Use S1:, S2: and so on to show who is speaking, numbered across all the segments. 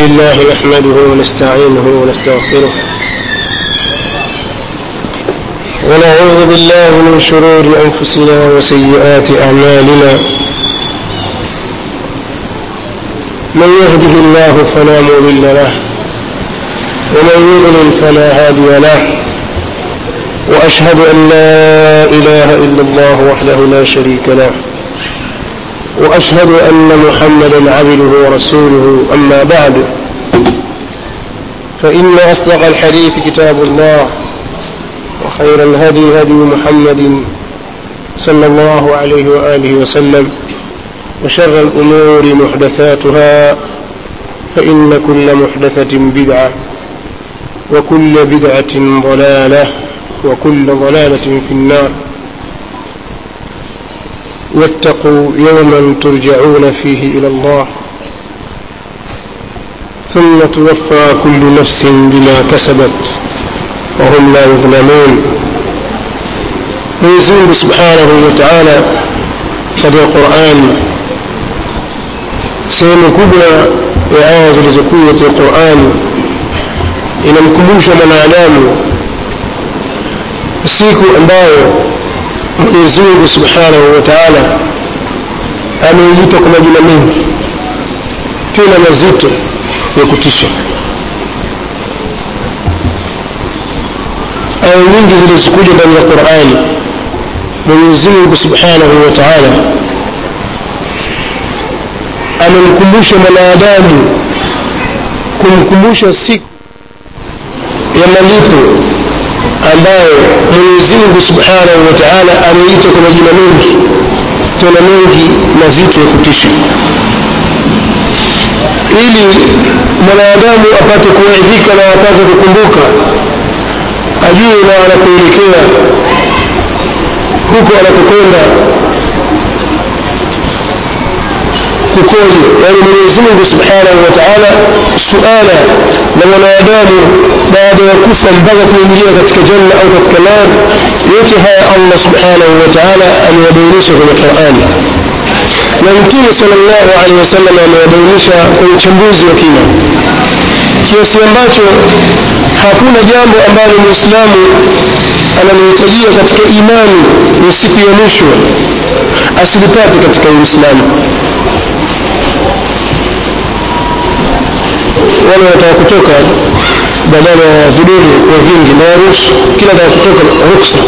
S1: لله نحمده ونستعينه ونستغفره ونعوذ بالله من شرور أنفسنا وسيئات أعمالنا من يهده الله فلا مضل له ومن يضلل فلا هادي له وأشهد أن لا إله إلا الله وحده لا شريك له وأشهد أن محمدا عبده ورسوله أما بعد فإن أصدق الحديث كتاب الله وخير الهدي هدي محمد صلى الله عليه وآله وسلم وشر الأمور محدثاتها فإن كل محدثة بدعة وكل بدعة ضلالة وكل ضلالة في النار واتقوا يوما ترجعون فيه إلى الله ثم توفى كل نفس بما كسبت وهم لا يظلمون Mwenyezi Mungu Subhanahu wa Ta'ala katika Qur'an sehemu kubwa ya aya zilizokuja katika Qur'an inamkumbusha mwanadamu siku ambayo Mwenyezi Mungu Subhanahu wa Ta'ala ameiita kwa majina mengi tena mazito ya kutisha. Aya nyingi zilizokuja ndani ya Qur'ani, Mwenyezi Mungu Subhanahu wa Ta'ala amemkumbusha mwanadamu, kumkumbusha siku ya malipo ambayo Mwenyezi Mungu Subhanahu wa Ta'ala ameita kwa majina mengi tena mengi mazito ya kutisha ili mwanadamu apate kuwaidhika na apate kukumbuka ajue na anapoelekea huko anapokwenda kukoje yani Mwenyezi Mungu Subhanahu wa Ta'ala suala la mwanadamu baada ya kufa mpaka kuingia katika janna au katika nar yote haya Allah Subhanahu wa Ta'ala ameyabainisha kwenye Qur'an na Mtume sallallahu alaihi wasallam ameyabainisha kwa uchambuzi wa kina kiasi ambacho hakuna jambo ambalo Muislamu analihitajia katika imani ya siku ya mwisho asilipate katika Uislamu wale wanataka kutoka badala ya vidole wa vingi na ruhusu kila anataka kutoka ruksa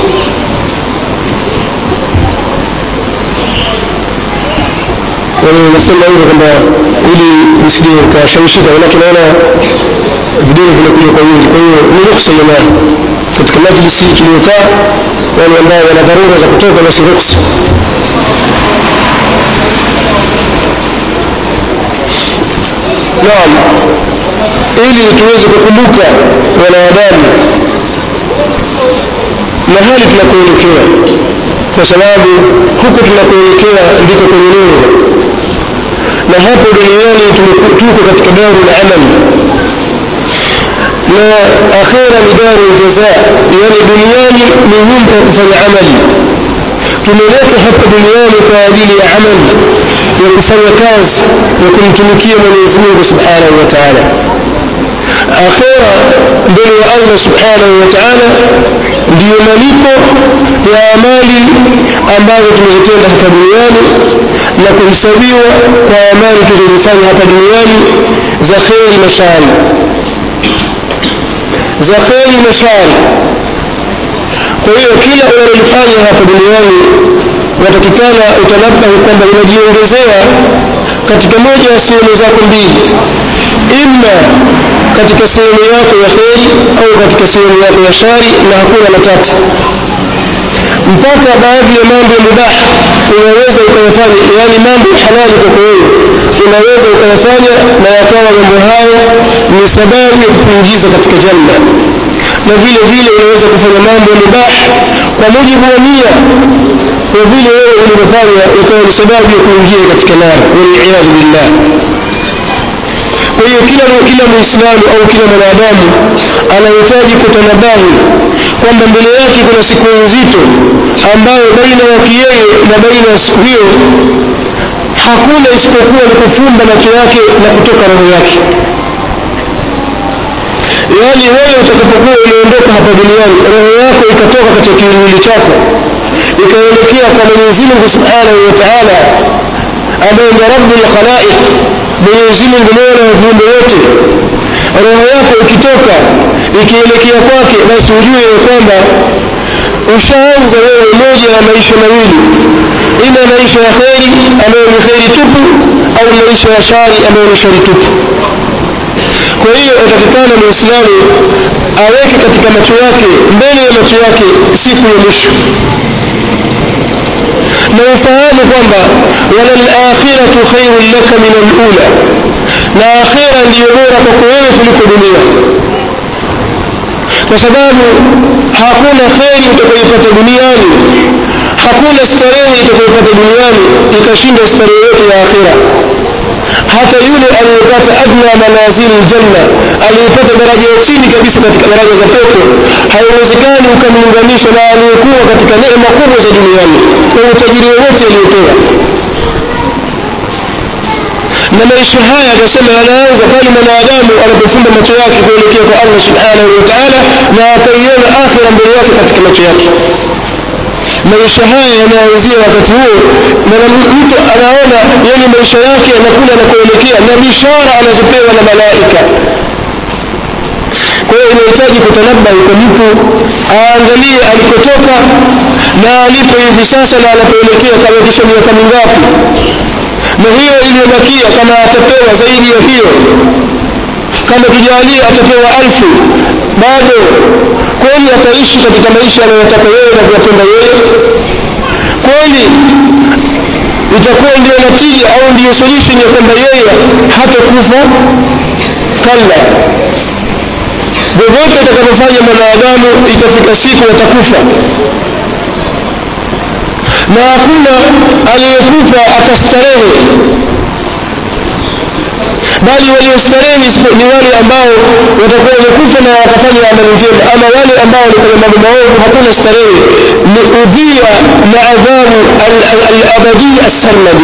S1: yani nasema hivyo kwamba ili nisije nikashawishika manake naona vidole vinakuja kwa wingi kwa hiyo ni ruksa jamani katika majlisi tuliyokaa wale ambao wana dharura za kutoka basi ruksa naam ili tuweze kukumbuka wanadamu mahali tunakoelekea kwa sababu huko tunakoelekea ndiko kwenye nuru na hapo duniani tuko katika daru la amali na akhira ni daru jaza yani duniani ni nyumba ya kufanya amali tumeletwa hapa duniani kwa ajili ya amali ya kufanya kazi ya kumtumikia Mwenyezi Mungu Subhanahu wa Ta'ala akhira mbele ya Allah Subhanahu wa Ta'ala ndiyo malipo ya amali ambazo tumezitenda hapa duniani na kuhesabiwa kwa amali tulizofanya hapa duniani za kheri na shari za kheri na shari kwa hiyo kila unalolifanya hapa duniani unatakikana utanabahi kwamba unajiongezea katika moja ya sehemu zako mbili imma katika sehemu yako ya kheri au katika sehemu yako ya shari na hakuna la tatu mpaka baadhi ya mambo ya mubah unaweza ukayafanya yani mambo ya halali kwako wewe unaweza ukayafanya na yakawa mambo hayo ni sababu ya kukuingiza katika janna na vile vile unaweza kufanya mambo ya mubah kwa mujibu wa nia kwa vile wewe ulivyofanya ikawa ni sababu ya kuingia katika nar waliyadhu billah kwa hiyo kila kila muislamu au kila mwanadamu anahitaji kutanabahi kwamba mbele yake kuna siku nzito ambayo baina yake yeye na baina ya siku hiyo hakuna isipokuwa ni kufumba macho yake na kutoka roho yake yaani wewe utakapokuwa umeondoka hapa duniani roho yako ikatoka katika kiwiliwili chako ikaelekea kwa mwenyezi mungu subhanahu wa taala ambaye ndio rabbul khalaiq mwenyezi mungu mola wa viumbe wote roho yako ikitoka ikielekea kwake basi ujue ya kwamba ushaanza wewe moja ya maisha mawili ima maisha ya kheri ambayo ni kheri tupu au maisha ya shari ambayo ni shari tupu kwa hiyo atakikana muislamu aweke katika macho yake mbele ya macho yake siku ya mwisho na ufahamu kwamba walalakhiratu khairun laka min alula na akhira ndiyo bora kwako wewe kuliko dunia kwa sababu hakuna kheri utakayoipata duniani hakuna starehe utakayoipata duniani ikashinda starehe yote ya akhira hata yule aliyepata adna manazili ljanna aliyepata daraja ya chini kabisa katika daraja za pepo haiwezekani ukamlinganisha na aliyekuwa katika neema kubwa za duniani na utajiri wowote aliyopewa na maisha haya akasema yanaanza pale mwanadamu anapofumba macho yake kuelekea kwa allah subhanahu wa taala na akaiona akhira mbele yake katika macho yake maisha haya yanaanzia wakati huo na mtu anaona yani maisha yake yanakula na kuelekea na bishara anazopewa na malaika kwa hiyo inahitaji kutanabahi kwa mtu aangalie alikotoka na alipo hivi sasa na anapoelekea kamekisha miaka mingapi na hiyo iliyobakia kama atapewa zaidi ya hiyo kama tujalia atapewa alfu bado kweli ataishi katika maisha anayotaka yeye na kuyapenda yeye kweli itakuwa ndio natija au ndiyo solution ya kwamba yeye hatakufa kalla vyovyote atakavyofanya mwanadamu itafika siku atakufa na hakuna aliyekufa akastarehe bali waliostarehe ni wale ambao watakuwa wamekufa na wakafanya amali njema ama wale ambao walifanya mambo maovu hakuna starehe ni udhia na adhabu alabadia assarmadi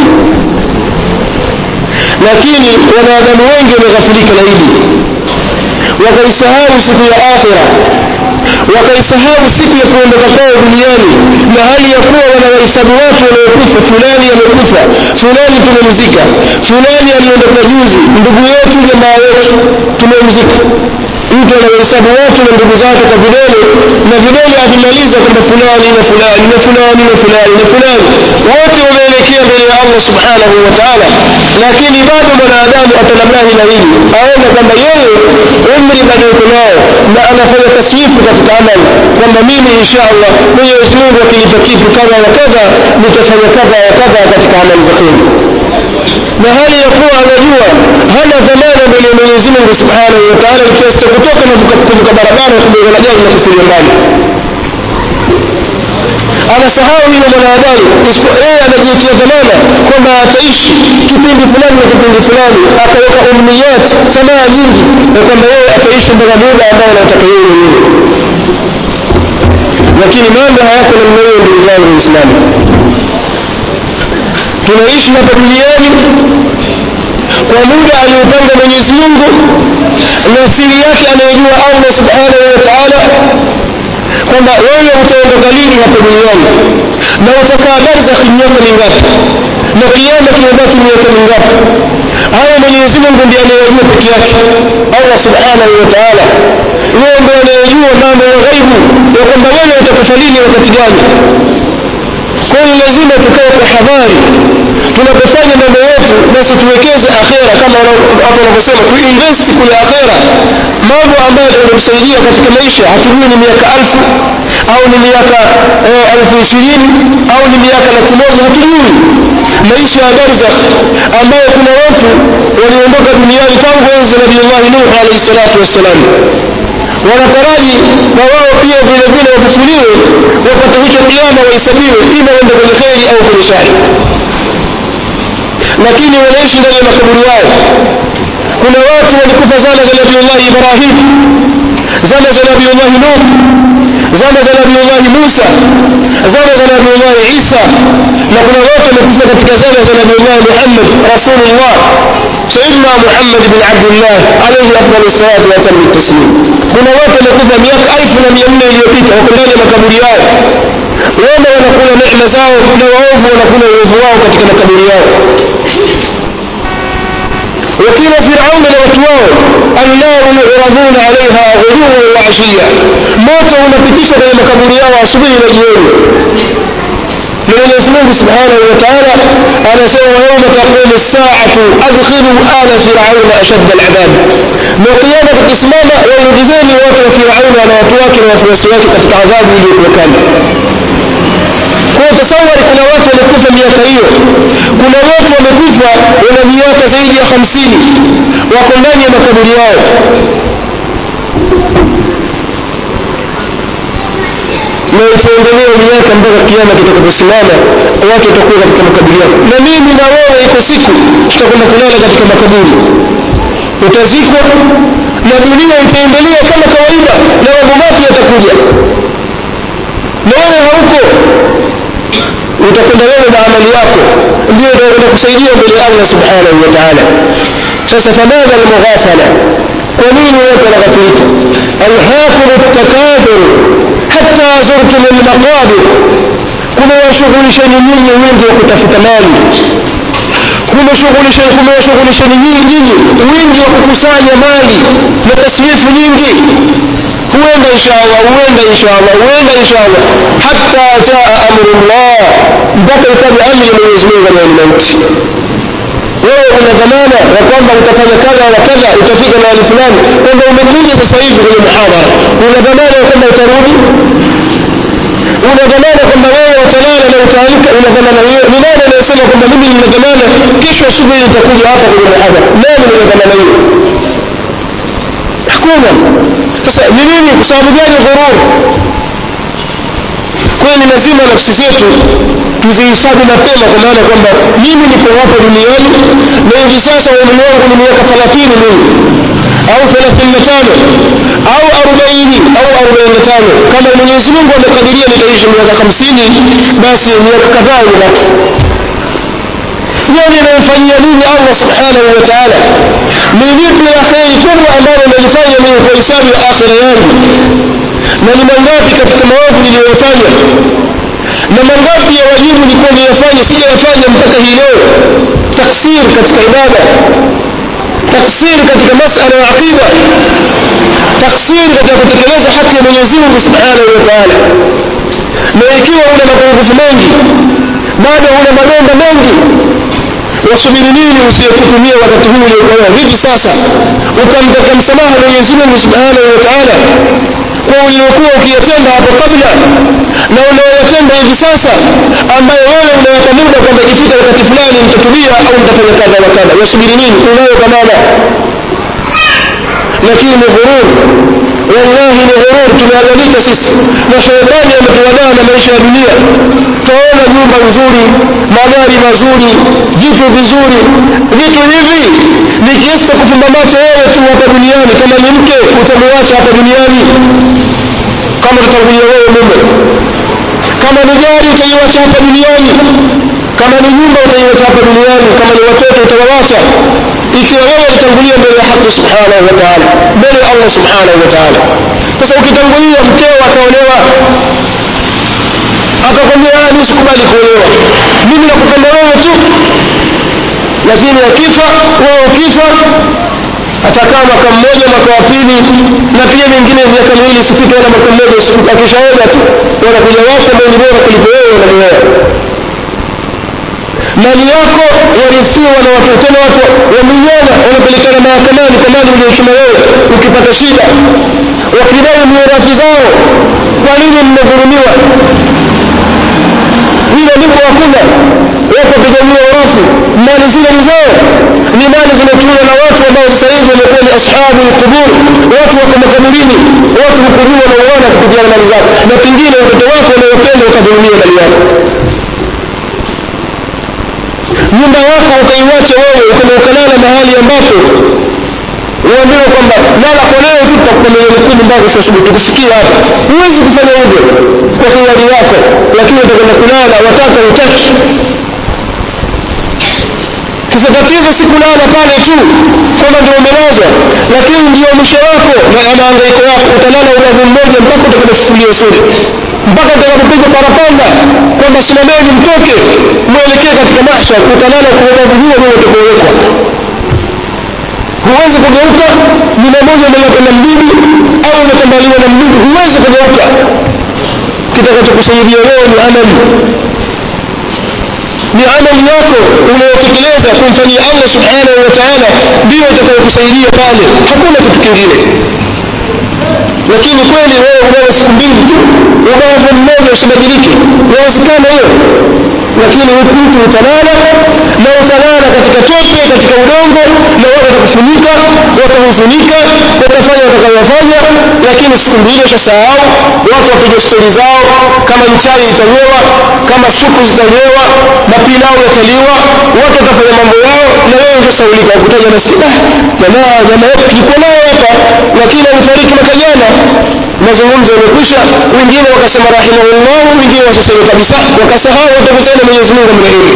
S1: lakini wanadamu wengi wameghafilika na hili wakaisahau siku ya akhira wakaisahau siku ya kuondoka kwao duniani na hali ya kuwa wanawahesabu watu waliokufa fulani amekufa fulani tumemzika fulani aliondoka juzi ndugu yetu jamaa yetu tumemzika mtu anawahesabu watu na ndugu zake kwa vidole na vidole avimaliza kwamba fulani na fulani na fulani na fulani na fulani wote wameelekea mbele ya allah subhanahu wa taala lakini bado mwanadamu atanabahi na hili aona kwamba yeye umri bado yuko nao na anafanya taswifu katika amali kwamba mimi insha allah mwenyezi mungu akinipa kitu kadha wa kadha nitafanya kadha wa kadha katika amali za kheri na hali ya kuwa anajua hana dhamana mbele ya mwenyezi mungu subhanahu wa taala kiasi cha kutoka na kuvuka barabara ya kubeba na gari na kufilia mbali anasahau hilo mwanadamu yeye anajiwekea dhamana kwamba ataishi kipindi fulani na kipindi fulani akaweka umniyat tamaa nyingi na kwamba yeye ataishi mpaka muda ambao anaotaka yeye mwenyewe lakini mambo hayako namna hiyo ndugu zangu waislamu tunaishi hapa duniani kwa muda aliopanga mwenyezi mungu na siri yake anayejua allah subhanahu wa taala kwamba wewe utaondoka lini hapa duniani na utakaa barzakhi miaka mingapi na kiama kimebaki miaka mingapi haya mwenyezi mungu ndiye anayejua peke yake allah subhanahu wa taala yeye ndiye anayejua mambo ya ghaibu ya kwamba wewe utakufa lini wakati gani kwa hiyo lazima tukae kwa hadhari tunapofanya mambo yetu basi tuwekeze akhera kama watu wanavyosema tuinvest kule akhera mambo ambayo yanamsaidia katika maisha hatujui ni miaka alfu au ni miaka elfu ishirini au ni miaka laki moja hatujui maisha ya barzakh ambayo kuna watu waliondoka duniani tangu enzi nabiullahi nuh alaihi salatu wassalam wanataraji na wao pia vile vile wafufuliwe wakati hicho kiama wahesabiwe ima wende kwenye kheri au kwenye shari lakini wanaishi ndani ya makaburi yao kuna watu walikufa zama za nabiullahi ibrahim zama za nabiullahi nuh zama za nabiullahi musa zama za nabiullahi isa na kuna watu wamekufa katika zama za nabiullahi muhammad rasulullah sayidina muhammad Muhammad bin Abdullah alayhi afdalu salatu wa tamu taslim kuna watu wamekufa miaka elfu na mia nne iliyopita wako ndani ya makaburi yao wema wanakula neema zao na waovu wanakula uovu wao katika makaburi yao وقيل فرعون لوتواه النار يعرضون عليها غدوا وعشيا موت unapitishwa kwenye makaburi yao asubuhi na jioni na Mwenyezi Mungu Subhanahu wa Ta'ala anasema wa yawma taqumu as-sa'atu adkhilu ala fir'auna ashadda al-'adab na kiyama kikisimama waingizeni watu wa Firauna na watu wake na wafuasi wake katika adhabu iliyokuwa kali kwa tasawari kuna watu wamekufa miaka hiyo kuna watu wamekufa wana miaka zaidi ya hamsini wako ndani ya makaburi yao na itaendelea miaka mpaka kiama kitakaposimama watu watakuwa katika makaburi yao na mimi na wewe iko siku tutakwenda kulala katika makaburi utazikwa na dunia itaendelea kama kawaida na mambo mapya yatakuja na wewe hauko utakwenda wewe na amali yako ndio utakwenda kusaidia mbele ya Allah subhanahu wa ta'ala sasa famadha almughafala kwa nini watu wanaghafilika alhaakum at-takathur hatta zurtum al-maqabir kumewashughulisheni nyinyi wingi wa kutafuta mali kumeshughulisha kumewashughulisheni nyinyi wingi wa kukusanya mali na tasrifu nyingi huenda inshallah huenda inshallah huenda inshallah hatta jaa amrullah mpaka ikaja amri ya Mwenyezi Mungu na mauti wewe una dhamana ya kwamba utafanya kadha na kadha utafika mahali fulani kwamba umekuja sasa hivi kwenye muhadhara una dhamana ya kwamba utarudi una dhamana kwamba wewe utalala na utaamka una dhamana hiyo ni nani anayesema kwamba mimi nina dhamana kesho asubuhi nitakuja hapa kwenye muhadhara nani mwenye dhamana hiyo hakuna sasa ni nini kwa sababu gani ghurur kwa ni lazima nafsi zetu tuzihesabu mapema kwa maana kwamba mimi niko hapa duniani na hivi sasa umri wangu ni miaka 30 mimi au 35 au 40 au 45 kama Mwenyezi Mungu amekadiria nitaishi miaka 50 basi miaka kadhaa imebaki yani anayofanyia nini Allah subhanahu wa ta'ala ni lipi la kheri kubwa ambalo nalifanya mimi kwa hisabu ya akhira yangu na ni mangapi katika maovu niliyofanya na mangapi ya wajibu nilikuwa niyafanya sijayafanya mpaka hii leo taksir katika ibada taksir katika masala ya aqida taksir katika kutekeleza haki ya Mwenyezi Mungu Subhanahu wa Ta'ala na ikiwa una mapungufu mengi bado una madonda mengi wasubiri nini usiyekutumia wakati huu uliokuwa hivi sasa ukamtaka msamaha Mwenyezi Mungu Subhanahu wa Ta'ala kwa uliokuwa ukiyatenda hapo kabla na unaoyatenda hivi sasa ambayo wewe unaweka muda kwamba ikifika wakati fulani nitatubia au nitafanya kadha wa kadha wasubiri nini unayo dhamana lakini ni ghurur wallahi ni ghurur tumeangalika sisi na shetani ametuwadaa na maisha ya dunia twaona nyumba nzuri magari mazuri vitu vizuri vitu hivi ni kiasi cha kufumba macho wewe tu hapa duniani kama ni mke utamuacha hapa duniani kama utatangulia wewe mume kama ni gari utaiwacha hapa duniani kama ni nyumba utaiwacha hapa duniani kama ni watoto utawawacha ikiwa wewe ulitangulia mbele ya haki subhanahu wa ta'ala mbele ya Allah subhanahu wa ta'ala sasa ukitangulia mkeo ataolewa akakwambia ah mimi sikubali kuolewa mimi nakupenda wewe tu lakini akifa wewe ukifa atakaa mwaka mmoja mwaka wa pili na pia mingine miaka miwili isifike wala mwaka mmoja isifike akishaoza tu wanakuja watu ambao ni bora kuliko wewe wanamuoa mali yako yarithiwa na watu tena watu wamenyana wanapelekana mahakamani kwa mali uliochuma wewe ukipata shida wakidai mirathi zao kwa nini mmedhulumiwa hilo liko hakuna wako pigania urathi mali zile ni zao ni mali zimetumiwa na watu ambao sasa hivi wamekuwa ni ashabu alqubur watu wako makaburini watu hukumiwa na uwana kupitia mali zao na pengine watoto wako wanaopenda ukadhulumiwa mali yako nyumba yako ukaiwacha wewe ukenda ukalala mahali ambapo uambiwe kwamba lala kwa leo tu tutakupa milioni kumi mpaka kesho asubuhi tukufikia hapa huwezi kufanya hivyo kwa hiari yako lakini utakwenda kulala wataka utaki kisa tatizo si kulala pale tu kwamba ndio umelazwa lakini ndio mwisho wako na maangaiko yako utalala ubavu mmoja mpaka utakapofufuliwa sura mpaka utakapopigwa parapanda kwamba simameni mtoke mwelekee katika mahshar utalala kwa ubavu huo huo utakaowekwa huwezi kugeuka jina moja umelapenda mdudu au umetambaliwa na mdudu huwezi kugeuka kitakachokusaidia wewe ni amali ni amali yako unayotekeleza kumfanyia allah subhanahu wa taala ndiyo itakayokusaidia pale hakuna kitu kingine lakini kweli wewe unawe siku mbili tu ubavu mmoja usibadilike yawezekana hiyo lakini mtu utalala na utalala katika tope katika udongo na watu watakufunika watahuzunika watafanya watakayofanya lakini siku mbili ushasahau watu wapiga stori zao kama mchai itanywewa kama supu zitanyewa mapilau yataliwa watu watafanya mambo yao na wewe ushasaulika wakutaja na sida jamaa jamaa yetu tulikuwa nayo hapa lakini alifariki mwaka jana mazungumzo yamekwisha wengine wakasema rahimahullah wengine wasasema kabisa wakasahau watakusana mwenyezi mungu amrehemu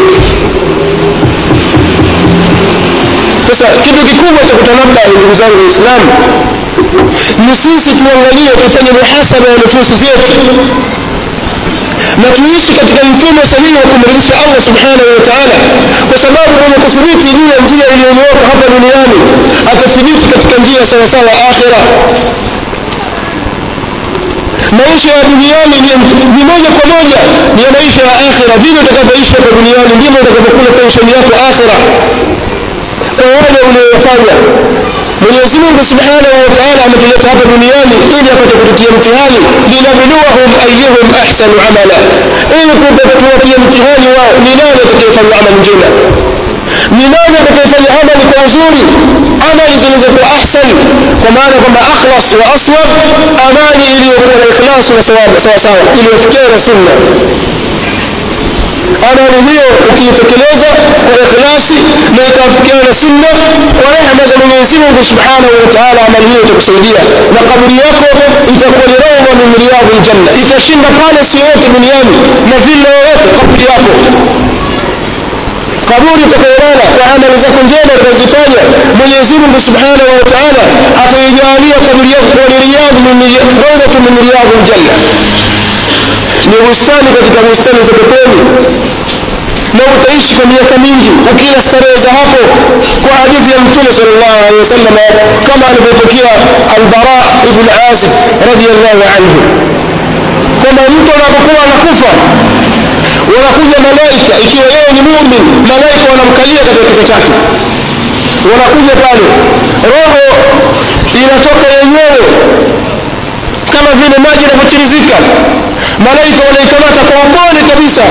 S1: sasa kitu kikubwa cha kutanabbahi ndugu zangu waislamu ni sisi tuangalie tufanye muhasaba ya nufusi zetu na tuishi katika mfumo sahihi wa kumridhisha allah subhanahu wa taala kwa sababu mwenye kuthibiti juu ya njia iliyonyooka hapa duniani atathibiti katika njia sawasawa akhira maisha ya duniani ni moja kwa moja ni ya maisha ya akhira vile utakavyoishi hapa duniani ndivyo utakavyokula pensheni yako akhira kwa wale ulioyafanya mwenyezi mungu subhanahu wa taala ametuleta hapa duniani ili apate kututia mtihani linabluwahum ayuhum ahsanu amala ili tuwatie mtihani wao ni nani atakayefanya amali njema ni nani atakayefanya amali kwa uzuri amali zilizokuwa ahsan kwa maana kwamba akhlas wa aswab amali iliyokuwa na ikhlasu na sawasawa iliyofikia na sunna amali hiyo ukiitekeleza kwa ikhlasi na ikafikiana na sunna kwa rehema za mwenyezi mungu subhanahu wa taala amali hiyo itakusaidia na kaburi yako itakuwa ni raudha min riyadhi ljanna itashinda pale si yote duniani na villa yoyote kaburi yako kaburi utakayolala kwa amali zako njema utakazifanya mwenyezi mungu subhanahu wa taala ataijalia kaburi yako kuwa ni riyadhu min riyadhi ljanna ni bustani katika bustani za peponi na utaishi kwa miaka mingi ukila starehe za hapo kwa hadithi ya mtume sallallahu alaihi wasallam kama alivyopokea albara ibn azib radiyallahu anhu kwamba mtu anapokuwa anakufa wanakuja malaika ikiwa yeye ni mumin malaika wanamkalia katika kichwa chake wanakuja pale roho inatoka yenyewe kama vile maji yanavyotirizika malaika wanaikamata kwa upole kabisa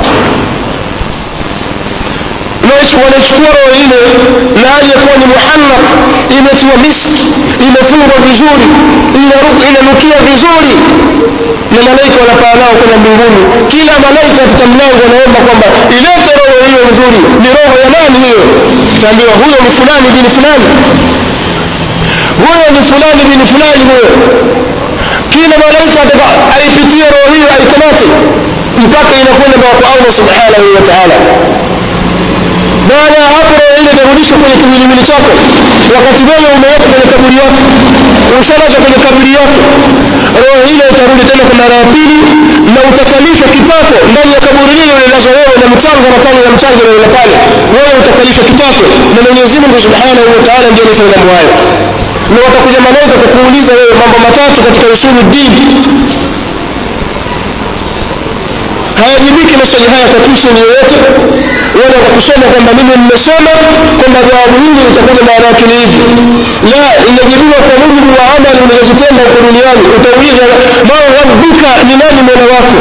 S1: wanaichukua roho ile na hali ya kuwa ni muhannaq imetiwa miski imefungwa vizuri inanukia vizuri na malaika wanapaa nao kwenda mbinguni kila malaika katika mlango anaomba kwamba ilete roho hiyo nzuri ni roho ya nani hiyo itaambiwa huyo ni fulani bini fulani huyo ni fulani bini fulani huyo kila malaika ataka aipitie roho hiyo aikamate mpaka inakwenda kwa allah subhanahu wa taala baada ya hapo roho ile itarudishwa kwenye kiwiliwili chako wakati wewe umeweka kwenye kaburi yako ushalazwa kwenye kaburi yako roho ile itarudi tena kwa mara ya pili na utakalishwa kitako ndani ya kaburi lile ulilazwa wewe na mchanga na tawi ya mchanga lile pale wewe utakalishwa kitako na mwenyezi mungu subhanahu wa taala ndiye anafanya mambo hayo na watakuja malaika kukuuliza wewe mambo matatu katika usulu dini hayajibiki maswali haya kwa tusheni yoyote wala kwa kusoma kwamba mimi nimesoma kwamba jawabu hili litakuja maana yake ni hivi la inajibiwa kwa mujibu wa amali ulizozitenda huko duniani utauliza ma rabbuka ni nani mola wako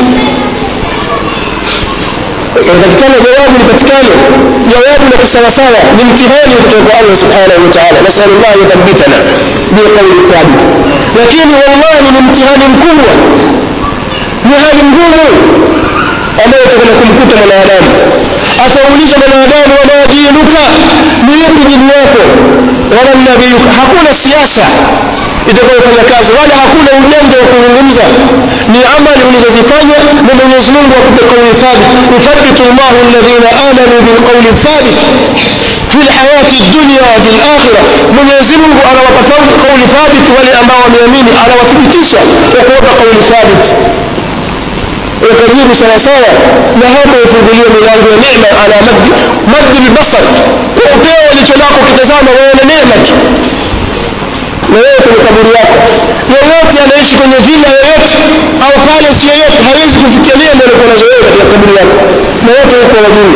S1: inatakikana jawabu lipatikane jawabu la kisawasawa ni mtihani kutoka kwa allah subhanahu wa taala nasalu llah yuthabitana biqauli thabit lakini wallahi ni mtihani mkubwa ni hali ngumu ambayo itakwenda kumkuta mwanadamu ataulizwa mwanadamu wama dinuka ni yupi dini yako wala nabiyuka hakuna siasa itakayofanya kazi wala hakuna ujanja wa kuzungumza ni amali ulizozifanya na mwenyezi mungu akupe kauli thabit yuthabitu llahu alladhina amanu bilqauli thabit fi lhayati dunya wa fi lakhira mwenyezi mungu anawapa kauli thabit wale ambao wameamini anawathibitisha kwa kuwapa kauli thabit wakajibu sawasawa na hapo ifunguliwe milango ya neema ala maddi maddi lbasar kwa upeo licho lako ukitazama waona neema tu na wewe kwenye kaburi yako yoyote anaishi kwenye vila yoyote au palace yoyote hawezi kufikia neema ulikuwa nazo wewe katika kaburi yako na wote huko wajui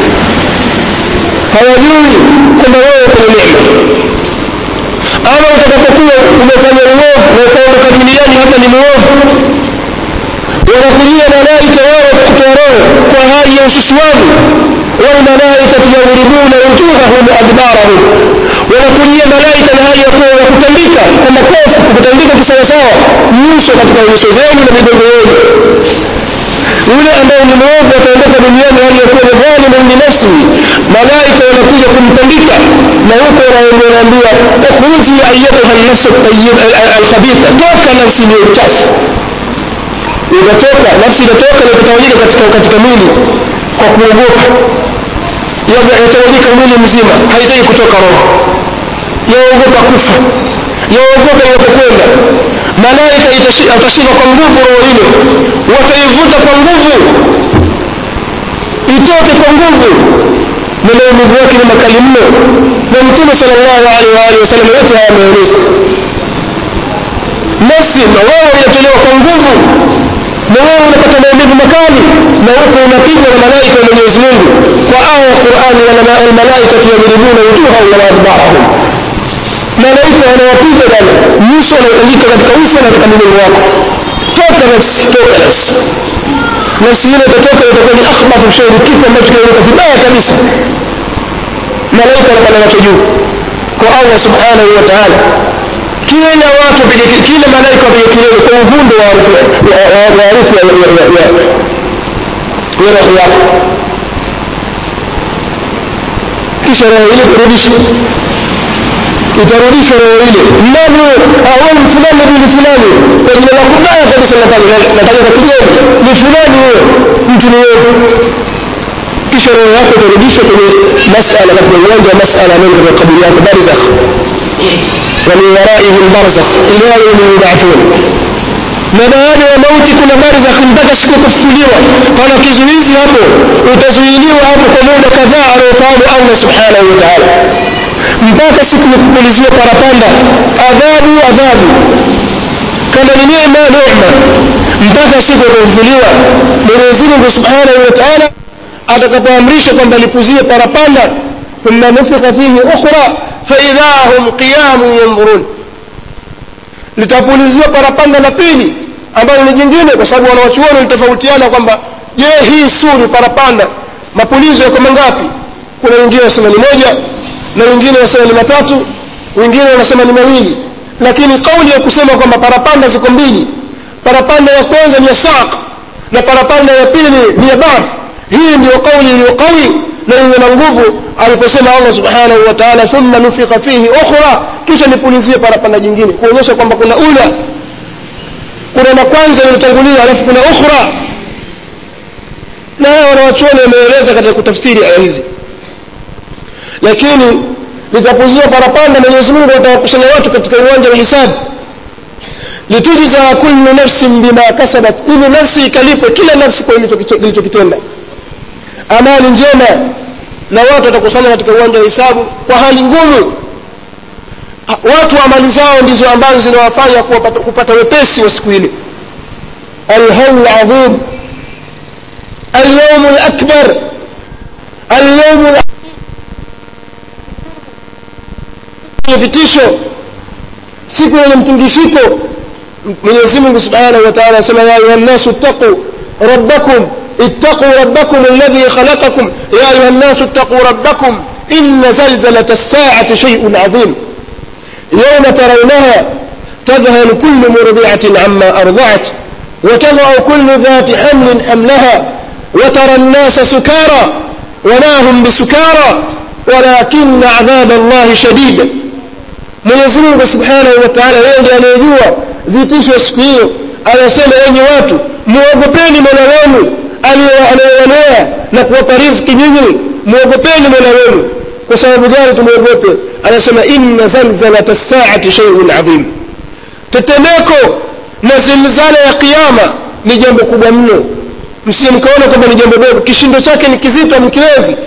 S1: hawajui kwamba wewe kwenye neema ama utakapokuwa umefanya uovu na ukaondoka duniani hapa ni muovu wanakujia malaika wao kutoa roho kwa hali ya ususuavu walmalaikatu yadribuna wujuhahum adbarahum wanakujia malaika na hali ya kuwa wakutandika kwa makofi kukutandika kisawasawa nyuso katika nyuso zenu na migongo yenu yule ambaye ni mwovu ataondoka duniani hali ya kuwa ni dhalimun binafsihi malaika wanakuja kumtandika na huko wanaambia ukhruji ayatuha nafsu alkhabitha toka nafsi iliyo uchafu itatoka nafsi itatoka na kutawanyika katika, katika mwili kwa kuogopa yatawanyika mwili mzima haitaki kutoka roho yaogopa kufa yaogopa inapokwenda malaika atashika kwa nguvu roho hilo wataivuta kwa nguvu itoke kwa nguvu na maumivu yake ni makali mno na mtume sal llahu alehi waalihi wasallam yote haya ameeleza nafsi na wewe inatolewa kwa nguvu na wewe unapata maumivu makali na huku unapigwa na malaika wa mwenyezi mungu kwa aya ya qurani almalaikatu yadribuna wujuhahum wa adbarahum malaika wanawapiga bana nyuso wanaandika katika uso na katika migongo wako toka nafsi toka nafsi nafsi ile itatoka itakuwa ni akhbathu shairi kitu ambacho kinainuka vibaya kabisa malaika wanapanda nacho juu kwa allah subhanahu wa taala kila watu wapige kila malaika wapige kilele kwa uvundo wa harufu ya roho yako kisha roho ile kurudisha itarudishwa roho ile nani huyo fulani bin fulani kwa jina la kubaya kabisa nataja kwa kigeni ni fulani huyo mtu ni ovu kisha roho yako itarudishwa kwenye masala katika uwanja wa masala nenda katika kaburi yako barzakh ومن ورائهم برزخ إلى يوم يبعثون na baada ya mauti kuna barzakh mpaka siku kufufuliwa pana kizuizi hapo utazuiliwa hapo kwa muda kadhaa anaofahamu allah subhanahu wa taala mpaka siku ya kupuliziwa parapanda adhabu adhabu kama ni neema neema mpaka siku ya kufufuliwa mwenyezi mungu subhanahu wa taala atakapoamrisha kwamba lipuzie parapanda thumma nufika fihi ukhra faidha hum qiyamun yandhurun litapuliziwa parapanda la pili ambalo ni jingine kwa sababu wanawachuoni walitofautiana kwamba je hii suri parapanda mapulizo yako mangapi kuna wengine wanasema ni moja na wengine wanasema ni matatu wengine wanasema ni mawili lakini kauli ya kusema kwamba parapanda ziko mbili parapanda ya kwanza ni ya saq na parapanda ya pili ni ya bar hii ndio kauli iliyo qawi na yenye na nguvu aliposema allah subhanahu wa taala thumma nufika fihi ukhra kisha nipulizie parapanda jingine kuonyesha kwamba kuna ula kuna la kwanza limetangulia alafu kuna ukhra na haya wanawachuoni wameeleza katika kutafsiri aya hizi lakini litapuziwa parapanda mwenyezi mungu atawakusanya watu katika uwanja wa hisabu litujza kullu nafsin bima kasabat ili nafsi ikalipwe kila nafsi kwa ilichokitenda amali njema na watu watakusanya katika uwanja wa hisabu kwa hali ngumu watu amali zao ndizo ambazo zinawafanya kupata, kupata wepesi wa siku ile alhawl adhim اليوم الأكبر اليوم vitisho siku yenye mtingishiko mwenyezi mungu subhanahu wa taala anasema ya ayuha nnasu ittaquu rabbakum اتقوا ربكم الذي خلقكم يا أيها الناس اتقوا ربكم إن زلزلة الساعة شيء عظيم يوم ترونها تذهل كل مرضعة عما أرضعت وتضع كل ذات حمل حملها وترى الناس سكارى وما هم بسكارى ولكن عذاب الله شديد Mwenyezi Mungu Subhanahu wa Ta'ala yeye ndiye anayejua vitisho siku hiyo anasema enyi watu muogopeni Mola wenu anayewanea na kuwapa riziki nyinyi muogopeni Mola wenu kwa sababu gani tumuogope anasema inna zalzalata as-sa'ati shay'un 'adhim tetemeko na zilzala ya kiyama ni jambo kubwa mno msije mkaona kwamba ni jambo dogo kishindo chake ni kizito mkiwezi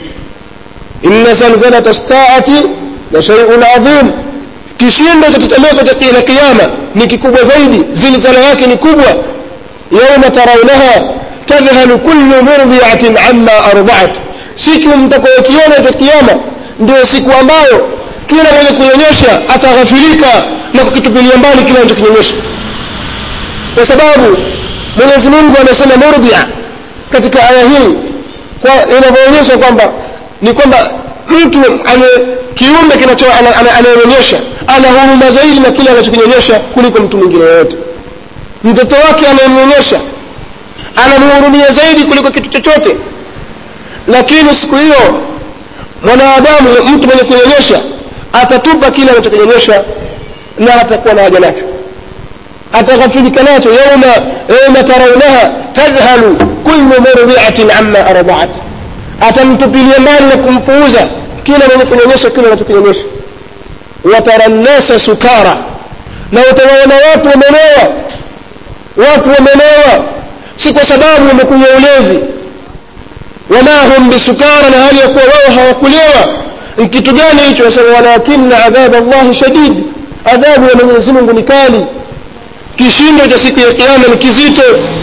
S1: inna zalzalata as-sa'ati la shay'un 'adhim kishindo cha tetemeko cha kiyama ni kikubwa zaidi zilzala yake ni kubwa yawma tarawnaha tadhhalu kullu murdi'atin amma arda'at siku mtakayokiona cha kiyama ndio siku ambayo kila mwenye kunyonyesha ataghafilika na kukitupilia mbali kile anachokinyonyesha kwa sababu Mwenyezi Mungu amesema murdia katika aya hii kwa inavyoonyesha kwamba ni kwamba mtu ane kiumbe kinacho anayeonyesha ana huruma zaidi na kile anachokinyonyesha kuliko mtu mwingine yoyote mtoto wake anayemnyonyesha anamhurumia zaidi kuliko kitu chochote lakini siku hiyo mwanadamu mtu mwenye kunyonyesha atatupa kile anachokinyonyesha na hatakuwa na haja nacho ataghafilika nacho yauma yauma tarawnaha tadhhalu kullu murdi'atin amma arda'at atamtupilia mbali na kumpuuza kila mwenye kunyonyesha kile anachokinyonyesha watara nnasa sukara na utawaona watu wamelewa watu wamelewa si kwa sababu wamekunywa ulevi wama hum bisukara na hali ya kuwa wao hawakulewa kitu gani hicho nasema walakinna adhab allahi shadid adhabu ya mwenyezi mungu ni kali kishindo cha siku ya kiyama ni kizito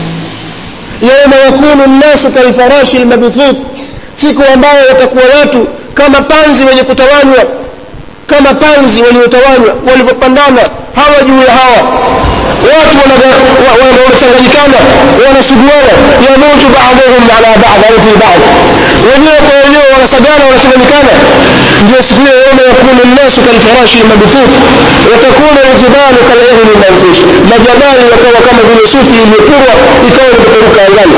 S1: yauma yakunu nnasu kalfarashi lmabthuth siku ambayo watakuwa watu kama panzi wenye kutawanywa kama panzi waliotawanywa walivyopandana hawa juu ya hawa watu wanachanganyikana wanasuguana yamutu baadhuhum ala baadhi au fi baadhi wenyewe kwa wenyewe wanasagana wanachanganyikana ndio siku hiyo yauma yakunu nnasu kalfarashi lmabthuth watakuna ljibalu kalihni lmanfush majabali yakawa kama vile sufi iliyopurwa ikawa imepeperuka angani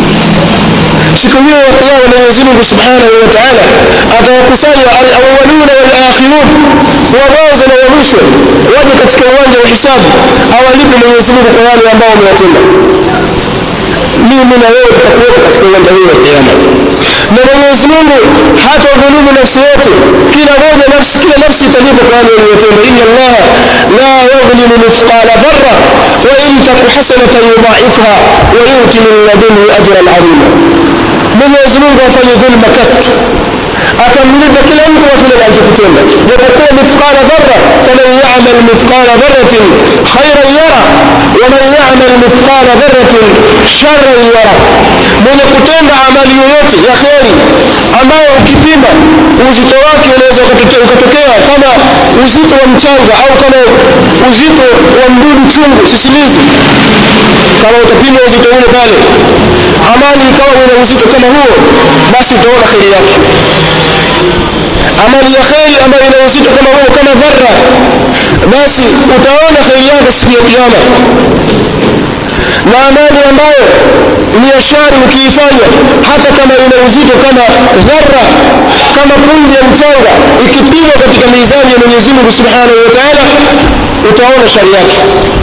S1: siku hiyo ya kiyama Mwenyezi Mungu Subhanahu wa Ta'ala atawakusanya al-awwaluna wal-akhirun wa mwanzo na wa mwisho waje katika uwanja wa hisabu awalipe Mwenyezi Mungu kwa wale ambao wamewatenda mimi na wewe tutakuwepo katika uwanja huu wa kiyama na Mwenyezi Mungu hata udhulumu nafsi yote kila moja nafsi kila nafsi italipa kwa wale waliotenda inna Allah la yadhlimu mithqala dharra wa in taku hasanatan yudha'ifha wa yu'ti min ladunhu ajran 'azima Mwenyezi Mungu afanye dhulma katu atamlipa kila mtu kwa kile alichokitenda japokuwa mithqala dharra faman ya'mal mithqala dharratin khairan yara wa man ya'mal mithqala dharratin sharran yara mwenye kutenda amali yoyote ya kheri ambayo ukipima uzito wake unaweza ukatokea kama uzito wa mchanga au kama uzito wa mdudu chungu sisimizi kama utapima uzito ule pale amali ikawa ina uzito kama huo basi utaona kheri yake amali ya kheri ambayo ina uzito kama huo kama dharra basi utaona kheri yake siku ya kiyama na amali ambayo ni ya shari ukiifanya hata kama ina uzito kama dharra kama punje ya mchanga ikipimwa katika mizani ya Mwenyezi Mungu Subhanahu wa Ta'ala utaona shari yake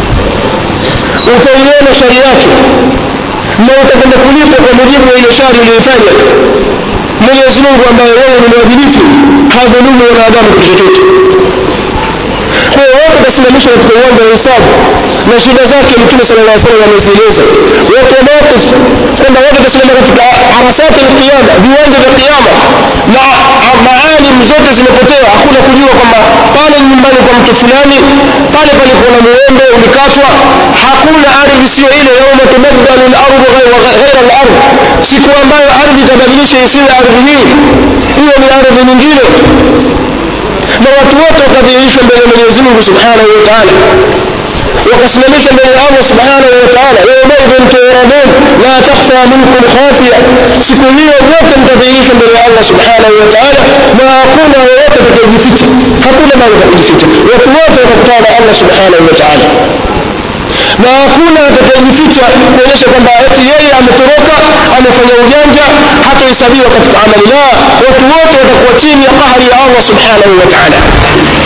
S1: utaiona shari yake na utakwenda kulipa kwa mujibu wa ile shari uliyoifanya Mwenyezi Mungu ambaye yeye ni mwadilifu hadhulumu wanadamu kitu chochote kwa hiyo wote watasimamishwa katika uwanja wa hisabu na shida zake mtume sallallahu alaihi wasallam amezieleza wote wa mawqif kwamba wote watasimama katika arasati alqiyama viwanja vya kiyama na maalim zote zimepotea hakuna kujua kwamba pale nyumbani kwa mtu fulani pale palikuwa na muembe ulikatwa hakuna ardhi sio ile yauma tubaddalu al-ardu ghayra al-ard siku ambayo ardhi itabadilisha isiwe ardhi hii hiyo ni ardhi nyingine na watu wote wakadhihirishwa mbele ya Mwenyezi Mungu Subhanahu wa Ta'ala wakasimamishwa mbele ya Allah Subhanahu wa Ta'ala yawmaidhin turadun la takhfa minkum khafiya siku hiyo wote mtadhihirishwa mbele ya Allah Subhanahu wa Ta'ala na hakuna yoyote atakayejificha hakuna mahali pa kujificha watu wote watakutana na Allah Subhanahu wa Ta'ala na hakuna atakayejificha kuonyesha kwamba eti yeye ametoroka amefanya ujanja hatahesabiwa katika amali la watu wote watakuwa chini ya kahari ya Allah subhanahu wa ta'ala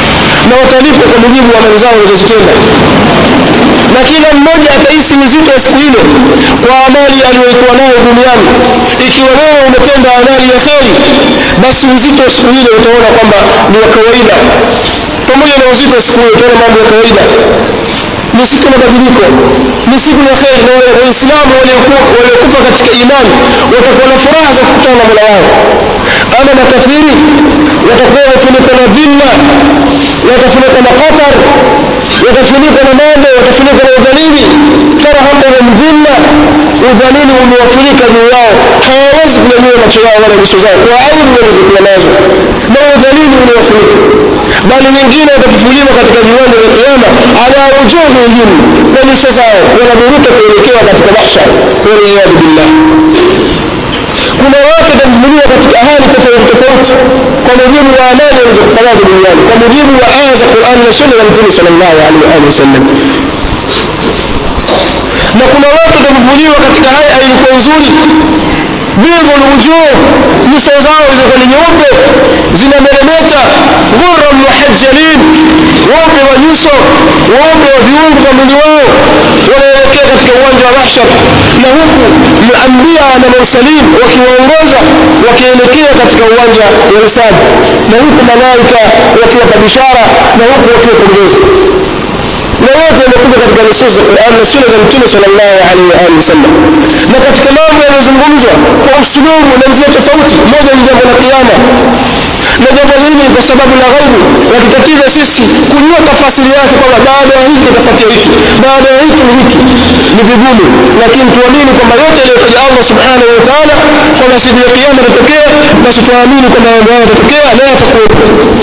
S1: na watalipwa kwa mujibu wa amali zao walizozitenda na kila mmoja atahisi uzito wa siku ile kwa amali aliyoikuwa nayo duniani ikiwa wewe umetenda amali ya kheri basi uzito wa siku ile utaona kwamba ni wa kawaida pamoja na uzito wa siku ile utaona mambo ya kawaida ni siku ya mabadiliko ni siku ya kheri na waislamu waliokufa katika imani watakuwa na furaha za kukutana na mola wao ama makafiri watakuwa wafunikwa na dhilla watafunikwa na qatar watafunikwa na mambo watafunikwa na udhalili tarhamahum dhilla udhalili umewafunika juu yao hawawezi kunyanyua macho yao wala nyuso zao kwa aibu walizokuwa nazo na udhalili umewafunika bali wengine watafufuliwa katika viwanja vya kiama ala wujuhihim na nyuso zao wanaburuka kuelekea katika mahshar waliyadhu billah kuna watu watafufuliwa katika hali tofauti tofauti kwa mujibu wa amali walizokufanyazo duniani kwa mujibu wa aya za qurani na sunna za mtume sallallahu alaihi wa alihi wasallam na kuna watu watafufuliwa katika haya ilikuwa nzuri bidhu lwujuh nyuso zao zilikuwa ni nyeupe zinameremeta ghurra muhajjalin weupe wa nyuso weupe wa viungo vya mwili wao wanaelekea katika uwanja wa mahshar na huku maambia na mursalin wakiwaongoza wakielekea katika uwanja wa hisabu na huku malaika wakiwapa bishara na huku wakiwapongeza na yote yamekuja katika nusus za Qur'an na sunna za Mtume sallallahu alaihi wa alihi wasallam. Na katika mambo yanayozungumzwa kwa usulubu na njia tofauti, moja ni jambo la kiyama, na jambo hili kwa sababu la ghaibu yakitatiza sisi kujua tafasiri yake kwamba baada ya hiki itafuatia hiki, baada ya hiki ni hiki, ni vigumu, lakini tuamini kwamba yote aliyotaja Allah subhanahu wa ta'ala kwamba siku ya kiyama itatokea, basi tuamini kwamba mambo hayo yatatokea na yatakuwepo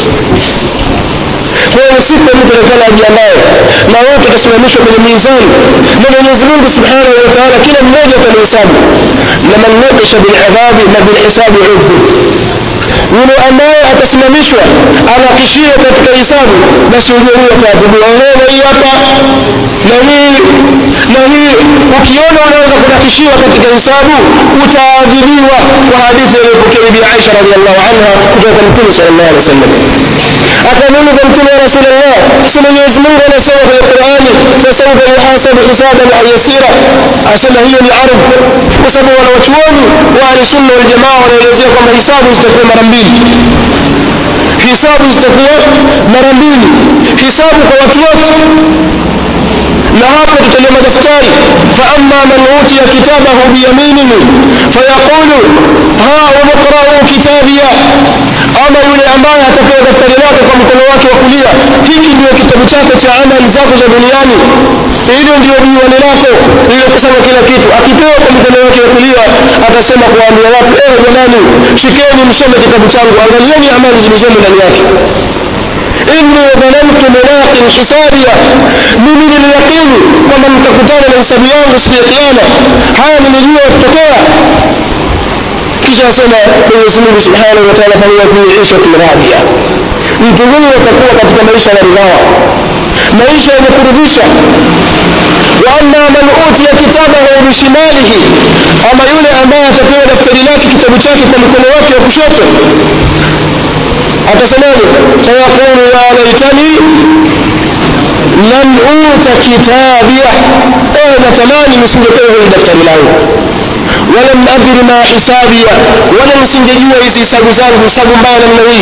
S1: kwa hiyo siku mtu atakana ajiandae na wote watasimamishwa kwenye mizani na Mwenyezi Mungu Subhanahu wa Ta'ala kila mmoja atamhesabu na man nuqisha bil adhabi na bil hisabi udhib yule ambaye atasimamishwa anakishiwa katika hisabu basi ujue huyo ataadhibiwa wewe hii hapa na hii na hii ukiona unaweza kunakishiwa katika hisabu utaadhibiwa kwa hadithi iliyopokea bibi Aisha radhiallahu anha kutoka kwa Mtume sallallahu alaihi wasallam akamuuliza Mtume wa Rasulullah si Mwenyezi Mungu anasema kwenye Qur'ani fasawfa yuhasabu hisaban yasira asema hiyo ni ardh kwa sababu wanawachuoni wa ahli sunna wal jamaa wanaelezea kwamba hisabu zitakuwa mara mbili hisabu zitakuwa mara mbili hisabu kwa watu wote na hapo tutalia madaftari fa amma man utiya kitabahu biyaminihi fayaqulu ha umqra'u kitabia ama yule ambaye atapewa daftari lake kwa mkono wake wa kulia hiki ndio kitabu chako cha amali zako za duniani hilo ndio diiwani lako lililokusanya kila kitu akipewa kwa mkono wake wa kulia atasema kuwaambia watu ewe jamani shikeni msome kitabu changu angalieni amali zilizomo ndani yake inni dhanantu mulaqin hisabia mimi niliyaqini kwamba nitakutana na hisabu yangu siku ya kiyama haya nilijua kutokea kisha asema Mwenyezi Mungu Subhanahu wa Ta'ala fahuwa fi 'ishatin radiya mtu huyu atakuwa katika maisha ya ridhaa maisha yenye kuridhisha wa amma man utiya kitabahu bishimalihi ama yule ambaye atapewa daftari lake kitabu chake kwa mkono wake wa kushoto atasemaje fayaqulu ya laitani lam uta kitabia ewe natamani nisingepewa hili daftari langu walam adri ma hisabia wala nisingejua hizi hisabu zangu hisabu mbaya namna hii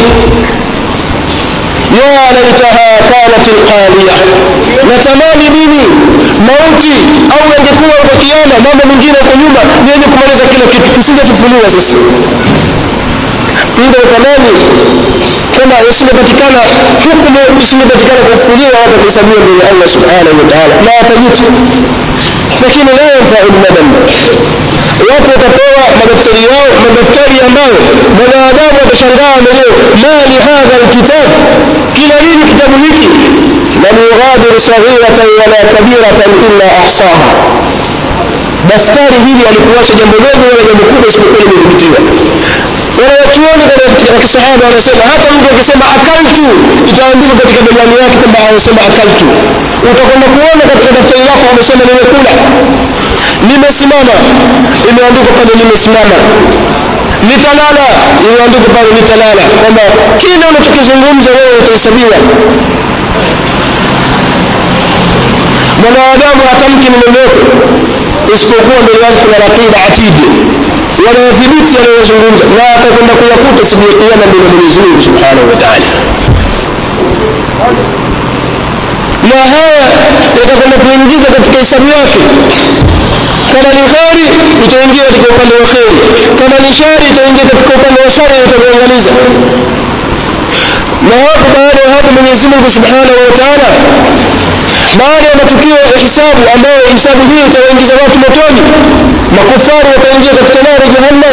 S1: ya laitaha kanat alqaliya natamani mimi mauti au yangekuwa kwa kiama mambo mengine huko nyuma ni yenye kumaliza kila kitu tusingefufuliwa sisi ndio tamani kama isingepatikana hukumu isingepatikana kufufuliwa watu kuhesabiwa mbele ya Allah subhanahu wa ta'ala na watajuta lakini la yanfa'u nadam watu watapewa madaftari yao madaftari ambayo mwanadamu atashangaa mwenyewe ma li hadha alkitab kila nini kitabu hiki lam yughadiru saghiratan wala kabiratan illa ahsaha daftari hili alikuacha jambo dogo wala jambo kubwa isipokuwa limedhibitiwa wanawachuoni katika kisahaba wanasema hata mtu akisema akaltu itaandikwa katika begani yake kwamba anasema akaltu utakwenda kuona katika daftari lako umesema nimekula nimesimama imeandikwa pale nimesimama litalala imeandikwa pale litalala kwamba kile unachokizungumza wewe utahesabiwa mwanadamu hatamki neno lolote isipokuwa mbele yake kuna raqiba atidi wanayadhibiti yanayozungumza na atakwenda kuyakuta siku ya kiyama mbele ya mwenyezi mungu subhanahu wa taala na haya yatakwenda kuingiza katika hisabu yake kama ni kheri itaingia katika upande wa kheri kama ni shari itaingia katika upande wa shari itakuangaliza na hapo baada ya hapo mwenyezi mungu subhanahu wa taala baada ya matukio ya hisabu ambayo hisabu hii itawaingiza watu motoni makufari wataingia katika nari jahannam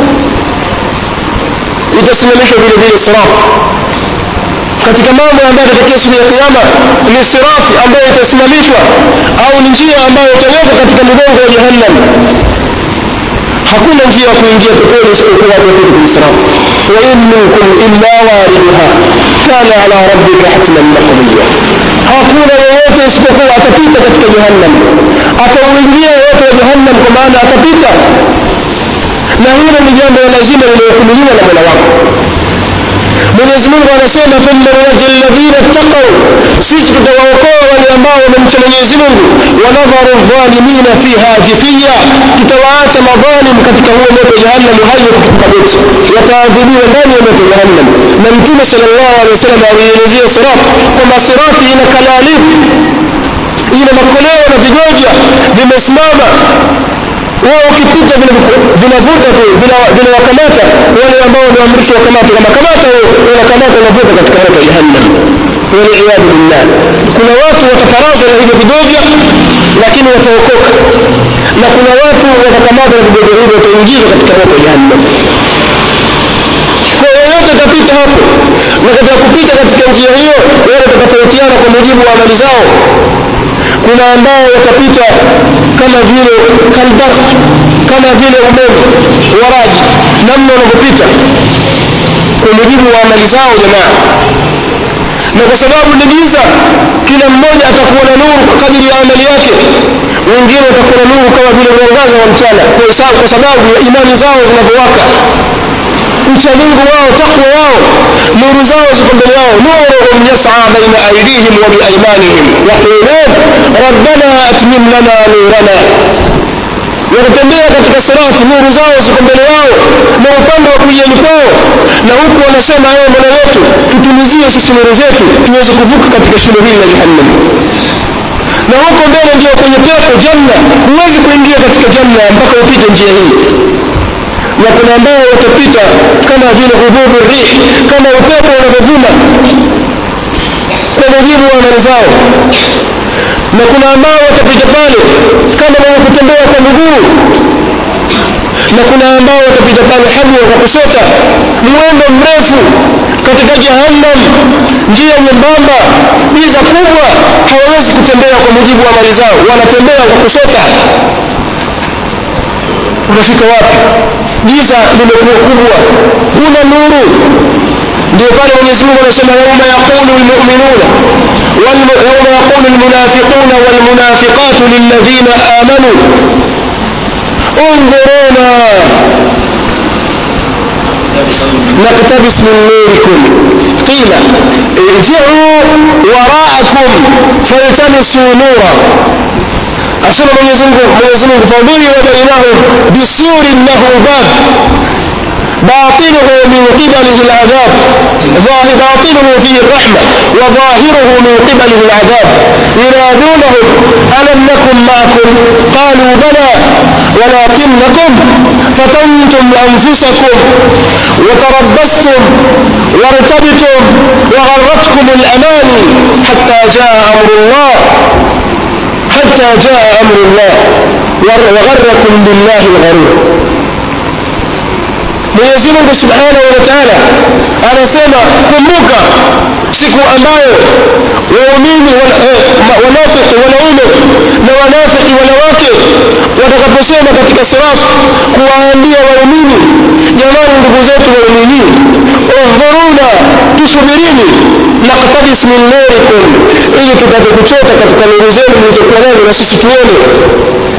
S1: itasimamishwa vile vile sirat katika mambo ambayo yatakia siku ya kiyama ni sirati ambayo itasimamishwa au ni njia ambayo itawekwa katika mgongo wa jahannam hakuna njia ya kuingia peponi isipokuwa watu wapite kwenye sirati wa in minkum illa wariduha kana ala rabbika hatman maqdiya hakuna yeyote isipokuwa atapita katika jahannam atauingia yeyote wa jahannam kwa maana atapita na hilo ni jambo la lazima lililohukumiwa na mola wako mwenyezi mungu anasema thumma nunaji alladhina ttaqau sisi tutawaokoa wale ambao wamemcha mwenyezi mungu wanadharu dhalimina fiha jifiya tutawaacha madhalim katika huo moto jahannam hayo kutupa goti wataadhibiwa ndani ya moto jahannam na mtume sal llahu alehi wasallam alielezea sirat kwamba sirati ina kalalib ina makoleo na vigovya vimesimama wao ukipita vinavuta tu vinawakamata wale ambao wameamrishwa wakamata kama kamata huyo unakamata unavuta katika moto wa jahannam waliyadhu billah kuna watu wataparazwa na hivyo vidovya lakini wataokoka na kuna watu watakamatwa na vidovya hivyo wataingizwa katika moto wa jahannam kwa yoyote atapita hapo na katika kupita katika njia hiyo wale watatofautiana kwa mujibu wa amali zao kuna ambao watapita kama vile kalbarq kama vile umeme wa radi namna wanavyopita kwa mujibu wa amali zao jamaa na kwa sababu ni giza kila mmoja atakuwa na nuru kwa kadiri ya amali yake wengine watakuwa na nuru kama vile mwangaza wa mchana kwa sababu ya imani zao zinavyowaka uchamungu wao takwa wao nuru zao ziko mbele yao nuruhum yasaa baina aidihim wa biaimanihim yaqulun rabbana atmim lana nurana wanatembea katika sirati nuru zao ziko mbele yao na upande wa kuliani kwao na huku wanasema ewe mola wetu tutumizie sisi nuru zetu tuweze kuvuka katika shimo hili la jahannam na huko mbele ndio kwenye pepo janna huwezi kuingia katika janna mpaka upite njia hii na kuna ambao watapita kama vile hububu rih kama upepo unavyovuma kwa mujibu wa amali zao na kuna ambao watapita pale kama wenye kutembea kwa miguu na kuna ambao watapita pale habwa kwa kusota mwendo mrefu katika jahannam njia nyembamba giza kubwa hawawezi kutembea kwa mujibu wa amali zao wanatembea kwa kusota unafika wapi giza limekuwa kubwa huna nuru ndio pale mwenyezi mungu anasema yauma yaqulu lmuminuna yauma yaqulu lmunafiquna walmunafiqatu lilladhina amanu انظرونا نقتبس من نوركم قيل ارجعوا وراءكم فالتمسوا نورا asema mwenyezi mungu mwenyezi mungu fadhuriba bainahum bisurin lahu bab باطنه من قبله العذاب باطنه فيه الرحمة وظاهره من قبله العذاب ينادونهم ألم نكن معكم قالوا بلى ولكنكم فتنتم أنفسكم وتربصتم وارتبتم وغرتكم الأماني حتى جاء أمر الله حتى جاء أمر الله وغركم بالله الغرور Mwenyezi Mungu Subhanahu wa Ta'ala anasema kumbuka siku ambayo waumini wanafiki wanaume na wanafiki wanawake watakaposema katika sirat kuwaambia waumini jamani ndugu zetu waumini uhdhuruna tusubirini naktabis min nurikum ili tupate kuchota katika nuru zenu mlizokuwa nazo na sisi tuone